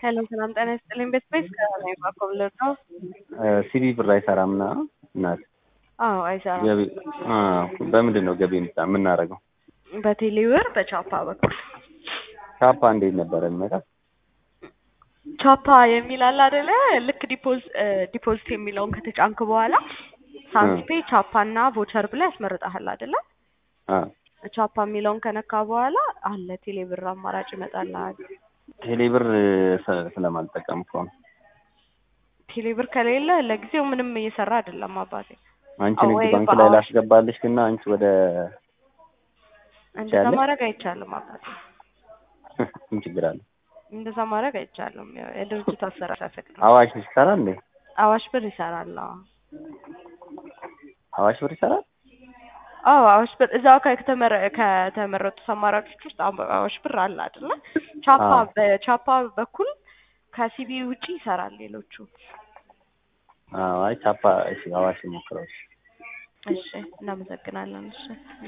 ሄሎ ሰላም ጤና ይስጥልኝ። ቤት ቤት ከላይ ባኮብለር ነው። ሲቢ ብር አይሰራም ና እናት አዎ አይሰራም። ገቢ አዎ፣ በምንድን ነው ገቢ የምታ- የምናደርገው? በቴሌብር በቻፓ በኩል ቻፓ እንዴት ነበረ የሚመጣው? ቻፓ የሚል አለ አይደለ? ልክ ዲፖዝ ዲፖዚት የሚለውን ከተጫንክ በኋላ ሳንስፔ ቻፓ እና ቮቸር ብላ ያስመርጣል አይደለ? አ ቻፓ የሚለውን ከነካ በኋላ አለ ቴሌብር አማራጭ ይመጣልሃል። ቴሌ ብር ስ- ስለማልጠቀም እኮ ነው። ቴሌብር ከሌለ ለጊዜው ምንም እየሰራ አይደለም አባቴ። አንቺ አዎ፣ ንግድ ወይ ባንክ ላይ በአዋሽ- ላስገባልሽ እና አንቺ ወደ እንደዛ ይቻላል? ማድረግ አይቻልም አባቴ። ምን ችግር አለ? እንደዛ ማድረግ አይቻልም። ያው የድርጅቱ አሰራር ሳይፈቅድ ነው። አዋሽ ይሰራል እንዴ? አዋሽ ብር ይሰራል። አዎ አዋሽ ብር ይሰራል? አዎ አዋሽ ብር እዛው ከተመረ ከተመረጡት አማራጮች ውስጥ አም- አዋሽ ብር አለ አይደለ? ቻፓ አዎ። በቻፓ በኩል ከሲቢ ውጪ ይሰራል ሌሎቹ። አዎ፣ አይ ቻፓ እሺ፣ አዋሽ ሞክረው። እሺ። እሺ እናመሰግናለን። እሺ